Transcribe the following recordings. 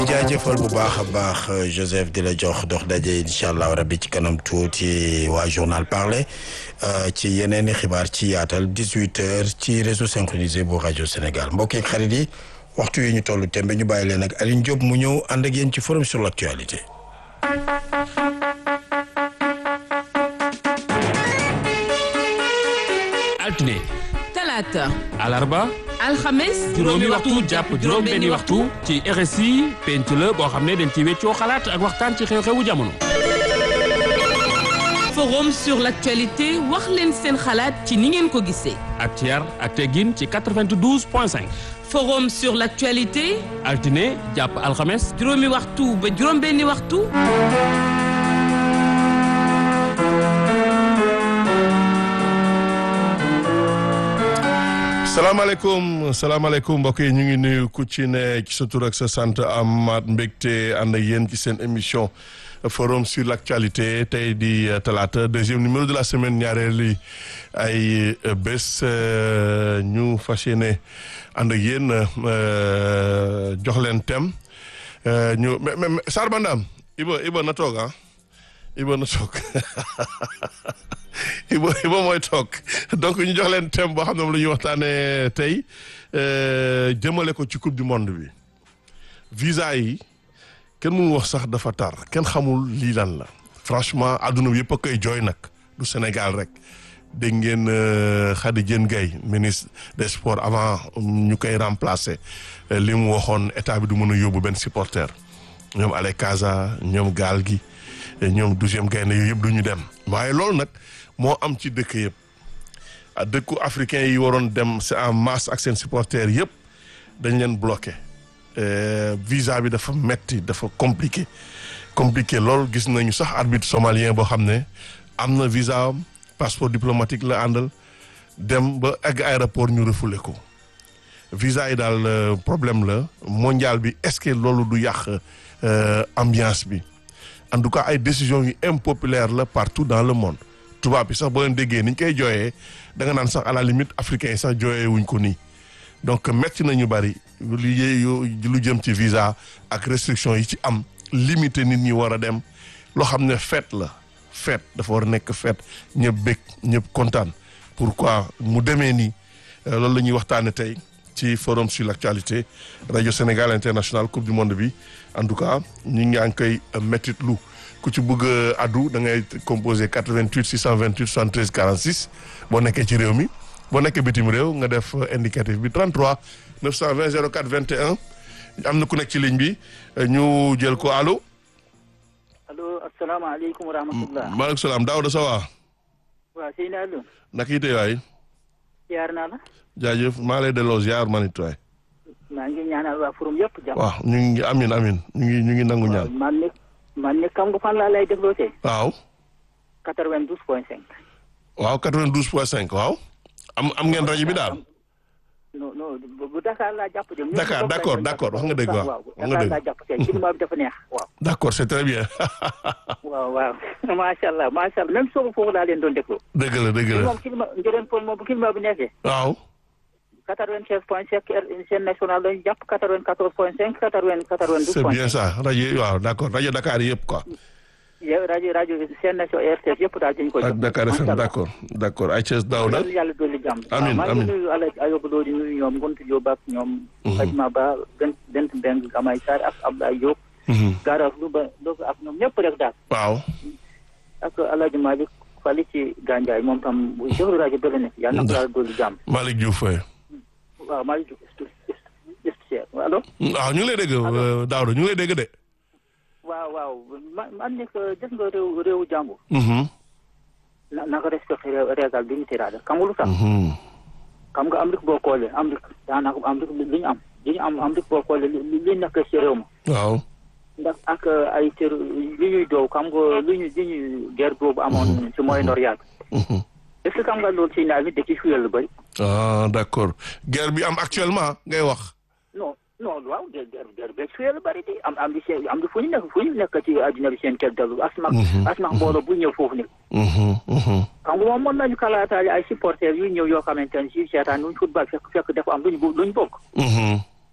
jaajëfal bu baax a baax Joseph di la jox dox daje incha allah rabbi ci kanam tuuti waa journal parler ci yeneen i xibaar ci yaatal 18 heures ci réseau synchronisé bu rajo Sénégal mbokk yi xarit yi waxtu yi ñu toll tembe ñu bàyyi leen ak Aline Diop mu ñëw ànd ak yéen ci forum sur l' actualité. altine talaata alarba alxames juróomi waxtu jàpp juróom benni waxtu ci RSI penc la boo xam ne dañ ci weccoo xalaat ak waxtaan ci xew-xewu jamono forum sur l'actualité wax leen seen xalaat ci ni ngeen ko gisee ak ci yar ak teggin ci 92 point 5 forum sur l'actualité altine jàpp alxames juróomi waxtu ba juróom benni waxtu salaamaaleykum salaamaaleykum mbokk yi ñu ngi nuyu ku ci ne ci sa tur ak sa sant amaat mbégte ànd ak yéen ci seen émission forum sur l' actualité tey di talaata deuxième numéro de la semaine ñaareeli ay bés ñu fas yéene ànd ak yéen jox leen thème ñu mais mais Sarr Bandam Iba Iba na toog ah Iba na toog. Iba Iba mooy toog donc ñu jox leen thème boo xam ne moom la ñuy waxtaanee tey jëmale ko ci coupe du monde bi visa yi kenn mënu wax sax dafa tar kenn xamul lii lan la franchement àdduna bi yëpp a koy jooy nag du Sénégal rek dégg ngeen Khady Diène Gaye ministre des sports avant ñu koy remplacer li mu waxoon état bi du mën a yóbbu benn supporter ñoom Ale Casa ñoom gaal gi ñoom douzième gaynde yooyu yëpp du ñu dem waaye loolu nag moo am ci dëkk yëpp dëkku africain yi waroon dem c'est en masse ak seen supporters yëpp dañ leen bloqué visa bi dafa metti dafa compliqué compliqué loolu gis nañu sax arbitre somalien boo xam ne am na visa am passeport diplomatique la àndal dem ba egg aéroport ñu refoulé ko visa yi daal problème la mondial bi est-ce que loolu du yàq ambiance bi en tout cas ay décisions yu impopulaires la partout dans le monde tubaab bi sax boo leen déggee ni ñu koy jooyee da nga naan sax à la limite africain yi sax jooyee wuñ ko nii donc metti nañu bari lu lu jëm ci visa ak restriction yi ci am limité nit ñi war a dem loo xam ne fête la fête dafa war a nekk fête ñëpp bég ñëpp kontaan pourquoi mu demee nii loolu la ñuy waxtaane tey ci forum sur l'actualité rajo Sénégal international coupe du monde bi en tout cas ñu ngi ngi koy méttit lu ku ci bëgg a addu da ngay composé 88 628 73 46 boo nekkee ci réew mi boo nekkee bitim réew nga def indicatif bi 33 920 04 21 am na ku nekk ci ligne bi ñu jël ko allo. allo asalaamaaleykum wa rahmatulah. maaleykum salaam Daouda Sawa. waaw Seydou Allo. naka yite waay. ziar naa la. jaajëf maa lay delloo ziar manit waay. maa ngi ñaanal waa forum yëpp jàmm. waaw ñu ngi amin amin ñu ngi ñu ngi nangu ñaan. man ne man ne kam nga fan laa lay dégloo tey. waaw. 92 point 5. waaw 92 point 5 waaw. am am ngeen rajo bi daal. non non bu Dakar laa jàpp de. Dakar d'accord d'accord wax nga dëgg waaw wax nga Dakar dëgg. laa jàpp tey climat bi dafa neex waaw. d'accord c'est très bien. waaw waaw macha allah macha allah même soo foofu laa leen doon déglu. dëgg la dëgg la moom climat njëriñ pour moom bu climat bi nekkee. waaw. 96 point 5 chaîne nationale lañu jàpp 94 point 5 80 92 c'est point bien ça rajo waaw d'accord rajo Dakar yëpp quoi. yow rajo rajo chaîne nationale RTS yëpp daal dañu koy ak Dakar FM d'accord d'accord ay Thiès Daouda. yàlla yàlla dolli jàmm. Amiin, waaw maa amiin. ngi nuyu Alaaji Ayoba Lo di nuyu ñoom Ngontu Diop ak ñoom. Fajma Ba Bent Bent Mbeng Gamay Sarr ak Abdoulaye Diop. Mhm. Gaaraaf Louba Louga ak ñoom ñëpp rek daal. waaw. ak Alaaji Malick Fali ci Gandiaye moom tam bu jox rajo bële ne yàlla na ko yàlla dolli jàmm. Malick Diouf waay. waaw Malick Diouf est allo. waaw ñu ngi lay dégg euh, Daouda ñu ngi lay dégg de. waaw waaw man man nekk gis nga réew réewu jàmbur. Mhm. na na ko respecté régal bi ñu tiraada xam nga lu tax. Mhm. xam nga Amérique boo xoolee Amérique daanaka Amérique li ñu am li ñu am Amérique boo xoolee li li nekk ci réew ma waaw. ndax ak ay ter li ñuy doow xam nga li ñu li ñuy guerre boobu amoon ci Moyen-Orient Mhm. est-ce que xam nga loolu ci nawet bi da ciy fuyal lu bëri ah d'accord guerre bi am actuellement ngay wax. non non waaw guerre guerre guerre beeg fuyal lu bëri di am am di seen am di fu ñu nekk fu ñu nekk ci àddina bi seen kel dalu asma asma mbooloo bu ñëw foofu ni Mhm. Mhm. xam nga moom mën nañu kalaataale ay supporters yu ñëw yoo xamante ne si seetaan nuñ football fekk fekk dafa am luñ bu luñ bokk Mhm.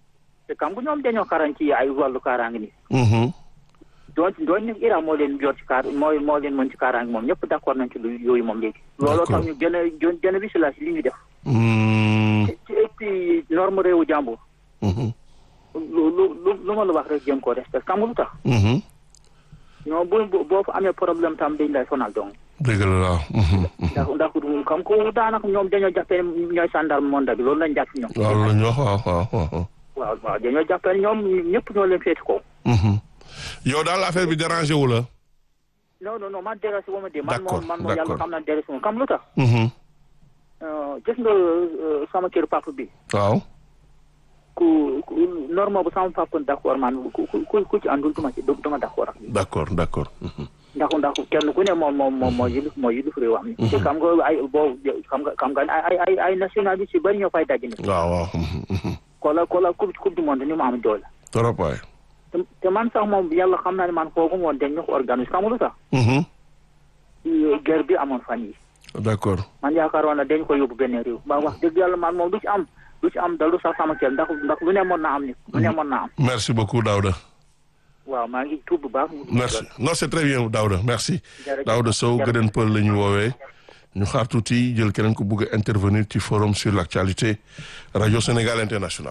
te xam nga ñoom dañoo xarañ ci ay wàllu kaaraange ni Mhm. doon doon ne Iran moo leen yor ci kaar mooy moo leen mën ci kaaraange moom ñëpp d'accord nañ ci lu yooyu moom léegi looloo tax ñu gën a gën a vigilance ci li ñu def Mm. ci et puis norme réewu jàmbur Mhm. lu lu lu lu ma la wax rek jéem koo respect xam nga lu tax Mhm. ñoom bu bu- boo fa amee problème tam dañ lay sonal donc dëgg la waaw. Mhm. ndax ndax xam ko daanaka ñoom dañoo jàppee ne ñooy gendarme monde bi loolu lañ jàpp ñoom waaw loolu la ñu wax waaw waaw waaw. waaw waaw dañoo jàppee ne ñoom ñëpp ñoo leen féeti ko Mhm. yow daal affaire bi dérangé wu la. non non non man dérangé wu ma de man D'accord, moom man moom yàlla d'accord. xam naa dérangé wu ma xam lu tax Mhm. Euh, gis nga euh, sama kër papa bi waaw. ku ku norme bu sama papa d'accord man ku ku ku ku ci àndul duma ci duma d'accord ak d'accord d'accord. Mhm. ndax ndax kenn ku ne moom moom moom moo yilif moo yilif réew am ni te xam nga ay boobu xam nga xam nga ay ay ay nationalité ci bari ñoo fay daje ni waaw waaw. Mhm. Mhm. kola kola coupe coupe du monde ni mu am doole trop waay. te te man sax moom yàlla xam naa ne man foogu woon dañ ñu ko organise xam nga lu tax Mhm. guerre bi amoon fan yi d'accord. man yaakaaroon na dañ ko yóbbu benn réew ba wax dëgg yàlla man moom du ci am du ci am dalu sax sama kër ndax ndax lu ne mën na am ni lu ne mën na am merci beaucoup Daouda. waaw maa ngi tuub bu baax merci non c'est très bien Daouda merci. Jërëjëf. Daouda Sow Jërëjëf. Gëdën Pël la ñu woowee. ñu xaar tuuti jël keneen ko bëgg a intervenir ci forum sur l'actualité Radio Sénégal International.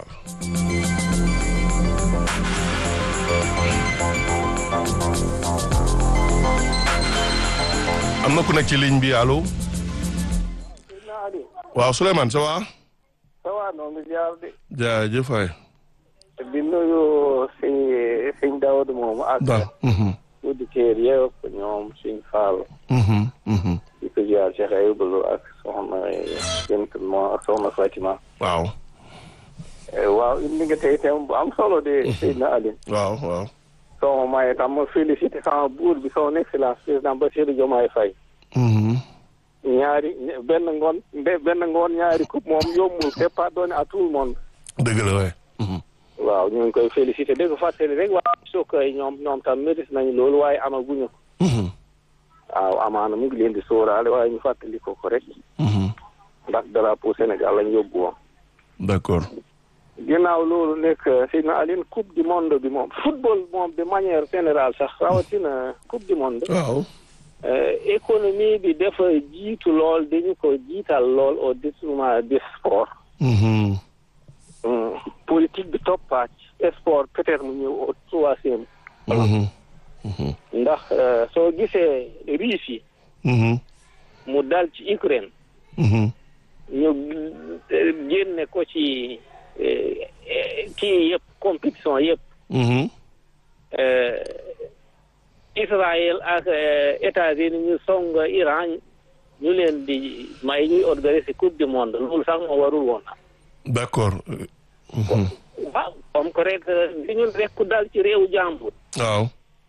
am na ku nekk ci ligne bi allo. waaw Souleymane ça va. ça va noo ngi jaar de jaajëf waay. di nuyu si sëñ Daoud moom ak ba. mhm, auditeurs yëpp ñoom suñ Fall mhm, mhm. di ko jaar Cheikh Ayoubalu ak soxna Bint mo ak soxna Fatima waaw. Eh, waaw indi nga tey thème bu am solo de Seydina Ali waaw waaw. soo ma maye tam ma félicité sama buur bi son excellence président Bassirou Diomaye Faye Mhm. ñaari benn ngoon nde- benn ngoon ñaari coupe moom yombul c'est pas donné à tout le monde dëgg la waay. Mhm. waaw ñu ngi koy félicité dégg nga fàttali rek waa sokka yi ñoom ñoom tam mérite nañu loolu waaye amaguñu ko Mhm. waaw amaana mu ngi leen di sóoraale waaye ñu fàttali ko ko rek Mhm. ndax drapeau Sénégal lañ yóbbu woon d'accord. ginnaaw loolu nekk Seydina Aline coupe du monde bi moom football moom de manière générale sax rawatina coupe du monde waaw. euh, économie bi dafa jiitu lool dañu ko jiital lool au détriment du sport Mhm. Hum, politique bi toppaat sport peut-être mu ñëw au troisième Mhm. ndax euh, soo gisee Russie Mhm. mu dal ci Ukraine Mhm. ñu euh, génne ko ci euh, euh, kii yëpp compétition yëpp Mhm. euh, Israël ak euh, États-Unis ñu song Iran ñu leen di may ñuy organiser coupe du monde loolu sax moo warul woon am d'accord. Mhm. waaw comme que rek di ñun rek ku dal ci réewu jàmbur waaw.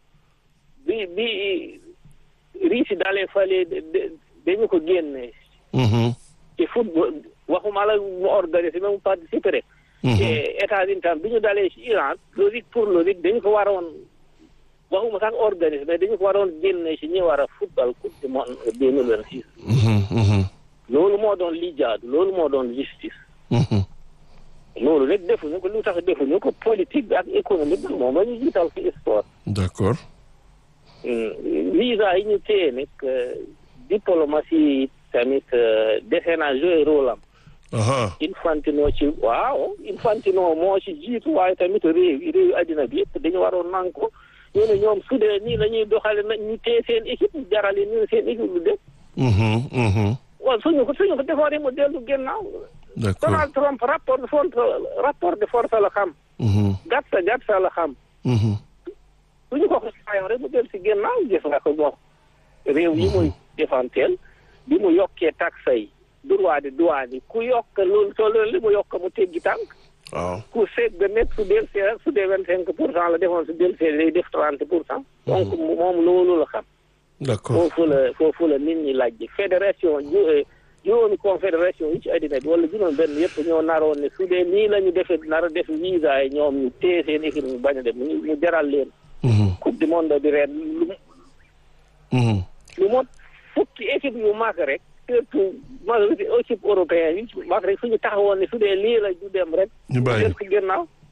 bi bi Russie dalee fale de- de- dañu ko génne Mhm. ci football waxuma la mu organiser mais mu participer rek Mhm. te États-Unis tam bi ñu dalee ci Iran logique pour logique dañu ko waroon waxuma sax organiser mais dañu ko waroon génne ci ñi war a football coupe du monde deux mille vingt six Mhm. Mhm. loolu moo doon li jaadu loolu moo doon justice Mhm. loolu rek defuñu ko lu tax defuñu ko politique bi ak économique bi moom la ñu jiital ci sport d'accord. Hmm, visa yi ñu téye nag euh, diplomatie tamit euh, dese na jouer rôle am Aha. Infantino ci waaw Infantino moo ci jiitu waaye tamit réew yi réew addina bi yëpp dañu waroon nang ko ñu ne ñoom su dee nii la ñuy doxale na ñu téye seen équipe ñu jarale ñu ne seen équipe lu def Mhm. Mhm. waaw suñu ko suñu ko defooree mu dellu gannaaw d'accord. Donald Trump rapport de force rapport de force la xam Mhm. gàtta gàtta la xam Mhm. suñu ko xasaayoon rek mu dellu si gannaaw gis nga ko bon réew yi muy defanteel bi mu yokkee taxe yi droit de douane yi ku yokk loolu soo loolu li mu yokk mu teggi tànk waaw. ku seet ba nekk su del see su dee vingt cinq pour cent la defoon su del see day def trente pour cent donc moom loolu la xam d'accord. foofu la foofu la nit ñi laaj fédération ju juróomi confédération yi ci àddina bi wala juróom benn yëpp ñoo naroon ne su dee nii la ñu defee nar a def visa yi ñoom ñu téye seen équipe ñu bañ a dem ñu ñu jaral leen Mhm. coupe du monde bi ren lu Mhm. lu mot fukki équipe yu mag rek surtout majorité équipe européenne yi mag rek suñu taxawoon ne su dee lii la ñu dem rek ñu bàyyi. def ci gannaaw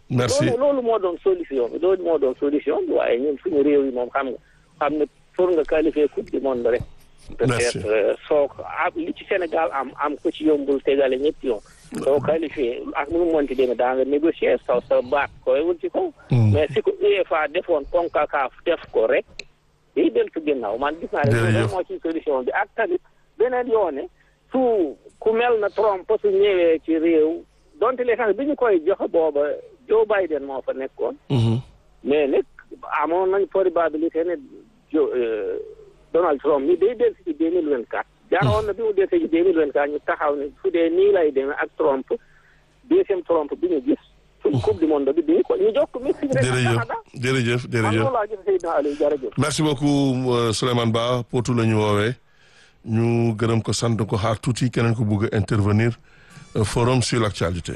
merci loolu loolu moo doon solution bi loolu moo doon solution bi waaye ñun suñu réew yi moom xam nga xam ne pour nga qualifier coupe du monde rek Merci. peut-être euh, soo ko am li ci Sénégal am am ko ci yombul tegale ñetti yoon soo qualifié ak nu mu mënti demee daa nga négocier sa sa baat koy wul ci kaw mais si ko UEFA defoon CONCACAF def ko rek day deltu ginnaaw man gis naa ne Jërëjëf. loolu moo ci solution bi ak tamit beneen yoone su ku mel na Trump su ñëwee ci réew donte les gens bi ñu koy joxe booba Joe Biden moo fa nekkoon Mhm. mais nag amoon nañ probabilité ne jo euh, Donald Trump mi day dellu si deux mille vingt quatre jaaroon na bi mu dellu si deux mille vingt quatre ñu taxaw ne su dee nii lay demee ak Trump deuxième Trump bi ñu gis suñ coupe du monde bi bi ñu ko ñu jokk Mexique rek ak jërëjëf Canada jërëjëf man jërëjëf loolu laa gis Seydina Aliou jërëjëf merci beaucoup euh, Souleymane Ba Potou la ñu woowee ñu gërëm ko sant ko xaar tuuti keneen ko bëgg a intervenir euh, forum sur l'actualité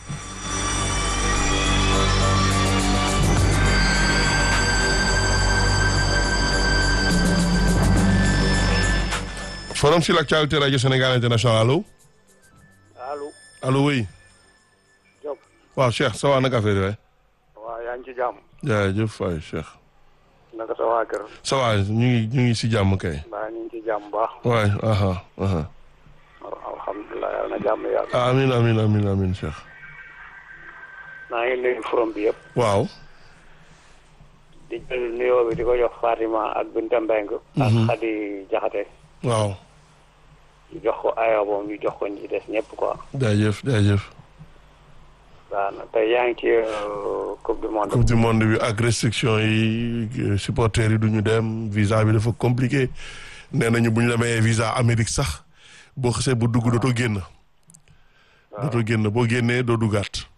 forum sur l'actualité radio Sénégal international allo allo allo oui Diop waaw Cheikh ça va naka affaire yi waay waaw yaa ngi ci jàmm jaajëf waay Cheikh naka sa waa kër ça va ñu ngi ñu ngi si jàmm kay mbaa ñu ngi ci jàmm baax waay aha aha alhamdulilah yàlla na jàmm yàlla amin amin amin amin Cheikh maa ngi nuyu forom bi yëpp waaw di jël nuyoo bi di ko jox Fatima ak Binta Mbeng ak Xadi Jaxate waaw ñu jox ko ayo boobu ñu jox ko ñi ci des ñëpp quoi jaajëf jaajëf waaw na tey yaa ngi ci euh, coupe du monde coupe du monde bi ak restriction yi euh, supporters yi du ñu dem visa bi dafa compliqué nee nañu bu ñu la mayee visa Amérique sax boo xasee bu dugg dootoo génn dootoo génn boo génnee doo duggaat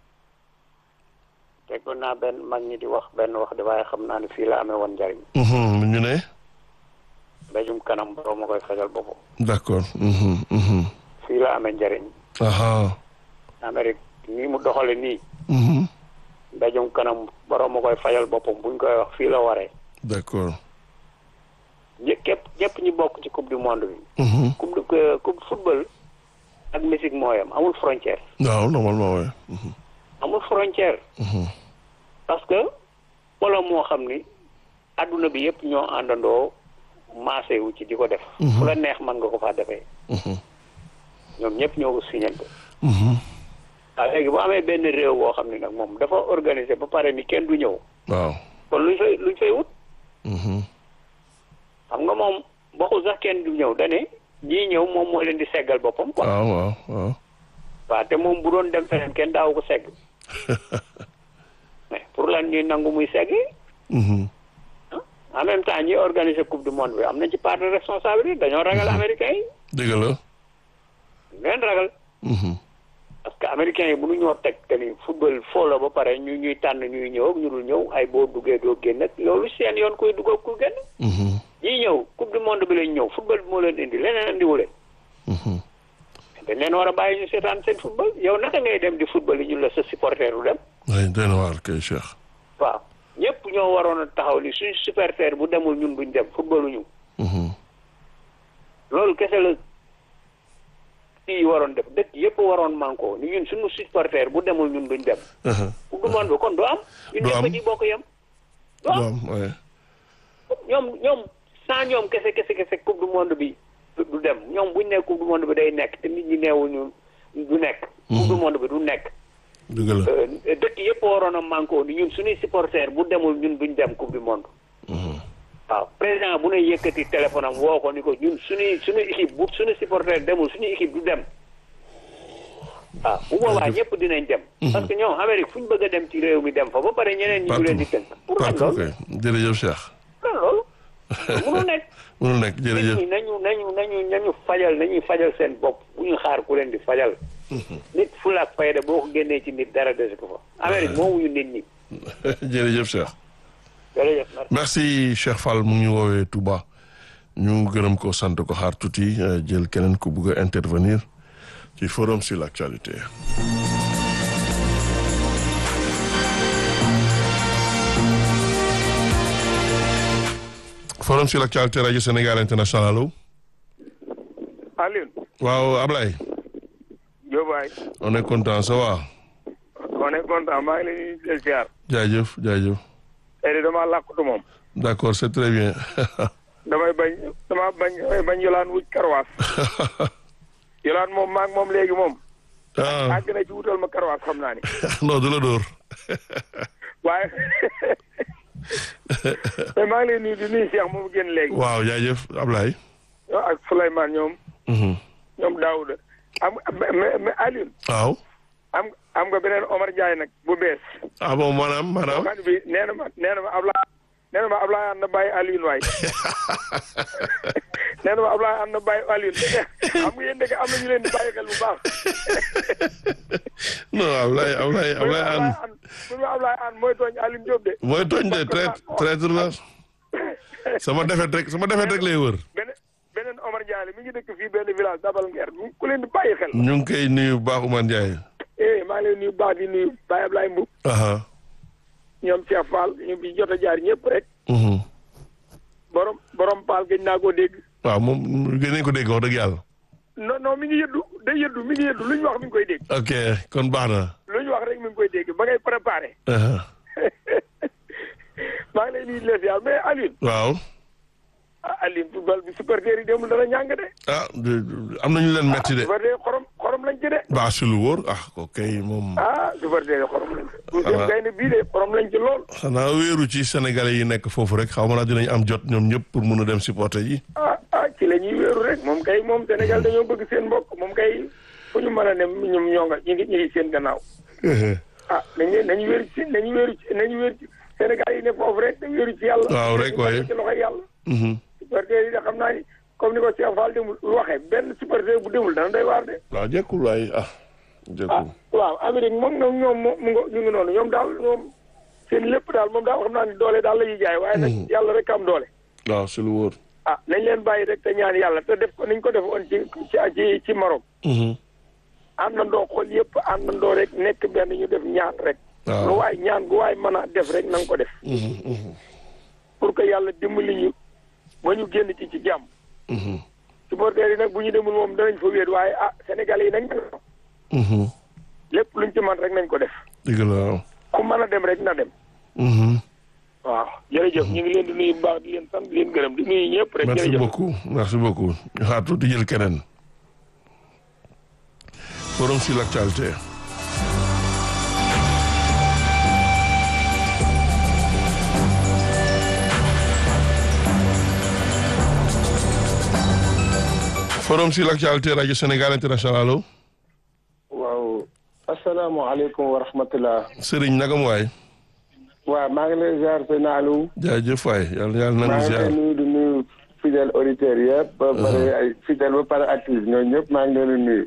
déggoon naa benn mag ñi di wax benn wax de waaye xam naa ne fii la amee woon njariñ Mhm, ñu ne mbéjum kanam borom ma koy fajal boppam d'accord mhm, mhm. fii la amee njariñ aha Amérique nii mu doxale nii mhm. mbéjum kanam borom ma koy fajal boppam buñ koy wax fii la waree d'accord ñë képp ñëpp ñu bokk ci coupe du monde bi Mhm. coupe du euh, coupe football ak musique mooyam amul frontière waaw normalement ouais. Mhm, amul frontière mhm. parce que wala moo xam ni adduna bi yëpp ñoo àndandoo maase wu ci di ko def fu la neex mën nga ko faa defee Mhm. ñoom ñëpp ñoo ko signante Mhm. waaw léegi bu amee benn réew boo xam ne nag moom dafa organiser ba pare ni kenn du ñëw waaw kon luñ fay luñ fay wut Mhm. xam nga moom waxul sax kenn du ñëw dane ñii ñëw moom moo leen di seggal boppam quoi waaw waaw waaw waaw te moom bu doon dem feneen kenn daaw ko segg mais pour lan ñuy nangu muy segg Mhm. en même temps ñi organiser coupe du monde bi am nañ ci part de responsabilité dañoo ragal américains yi dëgg la ñu leen ragal Mhm. parce que américains yi mënuñoo teg que ni football foo la ba pare ñu ñuy tànn ñuy ñëw ak ñu dul ñëw ay boo duggee doo génn ak loolu seen yoon kuy dugg ak ku génn Mhm. ñii ñëw coupe du monde bi lañ ñëw football bi moo leen indi leneen indiwu leen Mhm. dañ leen war a bàyyi ñu seetaan seen football yow naka ngay dem di football yi ñu la sa supporter du dem oui doy na waar kay Cheikh waaw ñëpp ñoo waroon a taxaw ni suñ supporter bu demul ñun buñ dem footballuñu Mhm. loolu kese la kii waroon def dëkk yëpp waroon manko ni ñun suñu supporter bu demul ñun duñ dem Aha. coupe du monde bi kon du am ñun Du ñëpp am. ci bokk yem du du am am ouais. ñoom ñoom sans ñoom kese kese kese coupe du monde bi du du dem ñoom buñ nekk coupe du monde bi day nekk te nit ñi neewuñu du nekk coupe du monde bi du nekk dëgg la Euh, dëkk yëpp waroon a manko ni ñun suñuy supporter bu demul ñun duñ dem coupe du monde Mhm. waaw président bu ne yëkkati téléphone am woo ko ni ko ñun suñuy suñu équipe bu suñu supporter demul suñu équipe du dem waaw bu boobaa Jërëjëf. ñëpp dinañ dem parce que ñoom Amérique fu ñu bëgg a dem ci réew mi dem fa ba pare ñeneen ñi ñu leen di tënk pour lan partout loolu kay jërëjëf Cheikh lan loolu mënul nekk mënul nekk nit jërëjëf ñi nañu nañu nañu nañu fajal nañuy fajal seen bopp bu ñu xaar ku leen di fajal nit fulla ak fayda boo ko génnee ci nit dara desi ko fa Amérique moomuñu nit ñi jërëjëf Cheikh jërëjëf merci. merci Cheikh Fall mu ngi ñu woowee Touba ñu gërëm ko sant ko xaar tuuti euh, jël keneen ku bugg a intervenir ci forum sur l'actualité forum sur l'actualité radio Sénégal international allo Alioune waaw Ablaye Diobaye on est content ça va on est content maa ngi leen di ziar. jaajëf jaajëf. tey de damaa làkkatu moom. d'accord c'est très bien. damay bañ dama bañ damay bañ yolaan wuj karwaas. yolaan moom maa ngi moom léegi moom. ah àgg na ci wutal ma karwaas xam naa ni. non du la dóor. waaye mais maa ngi leen nuyu di nuyu Cheikh moomu génn léegi. waaw jaajëf Ablaye. ak Souleymane ñoom. Mhm. ñoom Daouda. am mais mais Alioune. waaw. am am nga beneen Omar Ndiaye nag bu bees. ah bon maanaam maanaam. man bi nee na ma nee na ma Ablaye nee na ma Ablaye ànd na bàyyi Alioune waay nee na ma Ablaye ànd na bàyyi Alioune xam nga yéen dëgg am na ñu leen di bàyyi xel bu baax. non Ablaye Ablaye Ablaye an bu ma Ablaye ànd mooy tooñ Alioune Diop de. mooy tooñ de traite traître la sama defet rek sama defet rek lay wër. beneen beneen Omar Ndiaye mi ngi dëkk fii benn village Dabal Nguer ku leen di bàyyi xel. ñu ngi koy nuyu bu baax Oumar Ndiaye. eh maa ngi leen nuyu baax di nuyu Baye Ablaye Mbow aha ñoom Cheikh Fall ñu bi jot a jaar ñëpp rek mhm. borom borom Paal gëj naa koo dégg. waaw moom gën nañ ko dégg wax dëgg yàlla. non non mi ngi yëddu day yëddu mi ngi yëddu lu ñu wax mi ngi koy dégg. ok kon baax na. lu ñu wax rek mi ngi koy dégg ba ngay préparé. aha. maa ngi lay nuyu les yàlla mais Alioune. waaw. ah Alioune football bi supporter yi demul dana ñàng de. ah de- am nañu leen metti de. supporter xorom xorom lañ ci de. baa si lu wóor ah ko kay moom. ah supporter yi xorom lañ ci. Voilà. douzième gaynde bii de xorom lañ ci lool. xanaa wéeru ci sénégalais yi nekk foofu rek xaw ma naa dinañ am jot ñoom ñëpp pour mun a dem supporter yi. ah ah ci la ñuy wéeru rek moom kay moom Sénégal dañoo bëgg seen mbokk moom kay fu ñu mën a ne ñoom ñoo nga ñu ngi ñu ngi seen gannaaw. ah nañu nañu wéeru ci nañu wéeru ci nañu wéeru ci Sénégal yi ne foofu rek dañu wéeru ci yàlla. Waaw, rek waaye. ci loxoy yàlla. Mhm. supporter yi de xam naa ni comme ni ko Cheikh Fall demul waxee benn supporter bu demul dana doy waar de. waaw jekkul waaye ah. ah jekkul. waaw Amérique moom ñoom ñoom mu ngi ñu ngi noonu ñoom daal ñoom seen lépp daal moom daal xam naa ni doole daal la ñuy jaay waaye nag yàlla rek am doole. waaw si lu wóor. ah nañ leen bàyyi rek te ñaan yàlla te def ko niñ ko defoon ci ci ci ci Maroc. Mhm. àndandoo xool yëpp àndandoo rek nekk benn ñu def ñaan rek. waaw. lu waay ñaan gu waay mën a def rek na nga ko def. Mhm, mhm, pour que yàlla dimbali ñu ba ñu génn ci ci jàmm. mhm, supporters yi nag bu ñu demul moom danañ fa wéet waaye ah Sénégal yi nag mhm. lépp luñ ci man rek nañ ko def. dëgg la waaw. ku mën a dem rek na dem. Mhm. waaw jërëjëf ñu ngi leen di nuyu bu baax di leen sant di leen gërëm di nuyu ñëpp rek. merci jërëjëf beaucoup merci beaucoup ñu xaar tuuti jël keneen. forum sur l'actualité. forum sur l'actualité rajo Sénégal international allo. waaw asalaamaaleykum wa rahmatulah. Serigne nagam waay. waaw maa ngi lay ziar sëñ Aliou. jaajëf waay yàlla yàlla maa nangu ngi ziar. lay nuyu di nuyu fidèle auditeurs yëpp. ba pare ay fidèle ba pare active ñooñu ñëpp maa ngi leen di nuyu.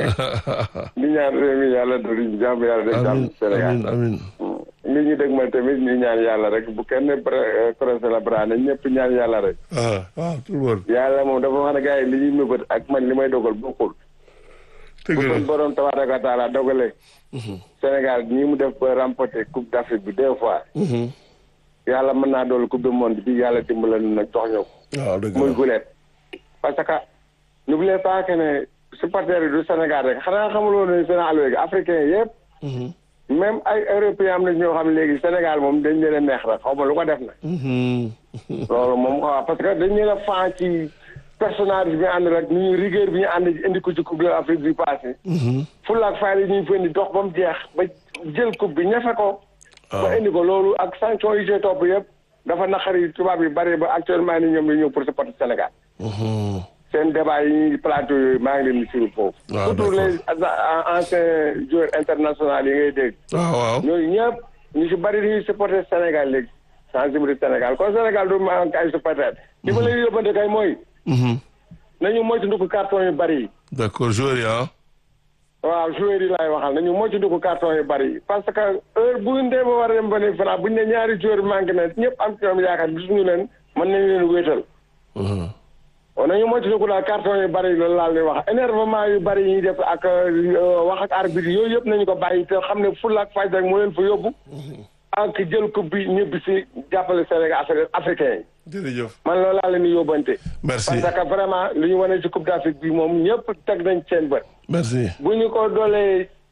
di ñaan réew mi yàlla dori jàmm yàlla def jàmm amin Sénégal. amin amin li ñu dëgg ma tamit ñu ñaan yàlla rek bu kenn croisé la bras na ñëpp ñaan yàlla rek. ah waaw tout le monde. yàlla moom dafa wax ne gars yi li ñuy mëbët ak man li may dogal bokkul. dëgg bu la kon borom tabaaraka wa taala dogalee. Sénégal ñi mu def ba remporter coupe d'Afrique bi deux fois. Mhm. yàlla mën naa dool coupe du monde bi yàlla dimbala nu nag jox ñëw waaw dëgg muy la guleet parce que n'oubliez pas que ne supporters yi du Sénégal rek xanaa xamuloo ne Sénégal léegi africain yëpp Mhm. même ay européens am na ñoo xam ne léegi Sénégal moom dañ leen a neex rek xaw ma lu ko def na Mhm. loolu moom waaw parce que dañ leen a fan ci personnage bi ñu ànd rek ni ñu rigueur bi ñu ànd indi ko ci coupe de l'Afrique bi passé Mhm. fulla ak fayda yi ñuy fa indi dox ba mu jeex ba jël coupe bi ñafe ko ba waaw indi ko loolu ak sanction yi see topp yëpp dafa naqari tubaab yi bari ba actuellement ni ñoom di ñëw pour supporter Sénégal Mhm. seen débat yi ñuy plateau yooyu maa ngi leen di suivre foofu waaw, surtout d'accord. les a- anciens joueurs internationaux yi ngay dégg waaw waaw. ñooyu ñëpp ñu si bari dañuy supporter Sénégal léegi sensibilité Sénégal kon Sénégal du ma ay supporter li ma lay yóbbante kay mooy Mhm. nañu moytu ndukk carton yu bari yi d'accord joueur yi ah. waaw joueurs yi laay waxal nañu moytu ndukk carton yu bari yi parce que heure bu ñu demee ba war a dem ba ne Fra bu ñu ne ñaari joueurs manqué na ñëpp am ci ñoom yaakaar gisuñu leen mën nañu leen wéetal Mhm. kon nañu moytu ndukk daal carton yu bari yi loolu laal di wax énervement yu bari yi ñuy def ak euh, wax ak arbitre yooyu yëpp nañu ko bàyyi te xam ne fulla ak fayda rek moo leen fa yóbbu ak jël coupe bi ñëbbi si jàppale Sénégal Afri- africain yi jërëjëf. man loolu laa leen di yóbbante merci parce que vraiment li ñu wane ci coupe d'Afrique bi moom ñëpp teg nañ seen bët merci. bu ñu ko doolee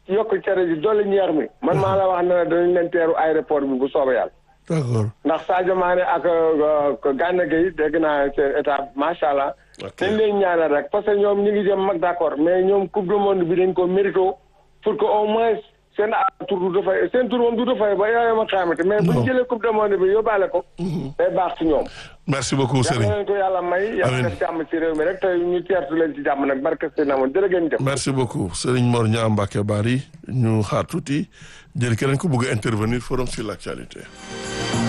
yokk cere ji dolli ñeex mi man maa la wax ne la danañ leen teeru aéroport bi bu soobee yàlla d'accord ndax Sadio Mané ak Gana Gueye dégg naa seen état macha allah. Ok. dañ leen ñaanal rek parce que ñoom ñu ngi jëm mag d'accord mais ñoom coupe du monde bi dañ ko mérito pour que au moins seen a tur du dafay seen tur moom du dafay ba yooyu ma xaamate mais bu Non. ñu jëlee coupe du monde bi yóbbaale ko. day baax ci ñoom. merci beaucoup yàlla Serigne leen ko yàlla may. Amiin. yàlla def jàmm ci réew mi rek te ñu teertu leen ci jàmm nag barke seen amoon jërë ngeen jëf. merci beaucoup Serigne Mor Niang Mbacké Bari ñu xaar tuuti jël keneen ku bëgg a intervenir forum sur l'actualité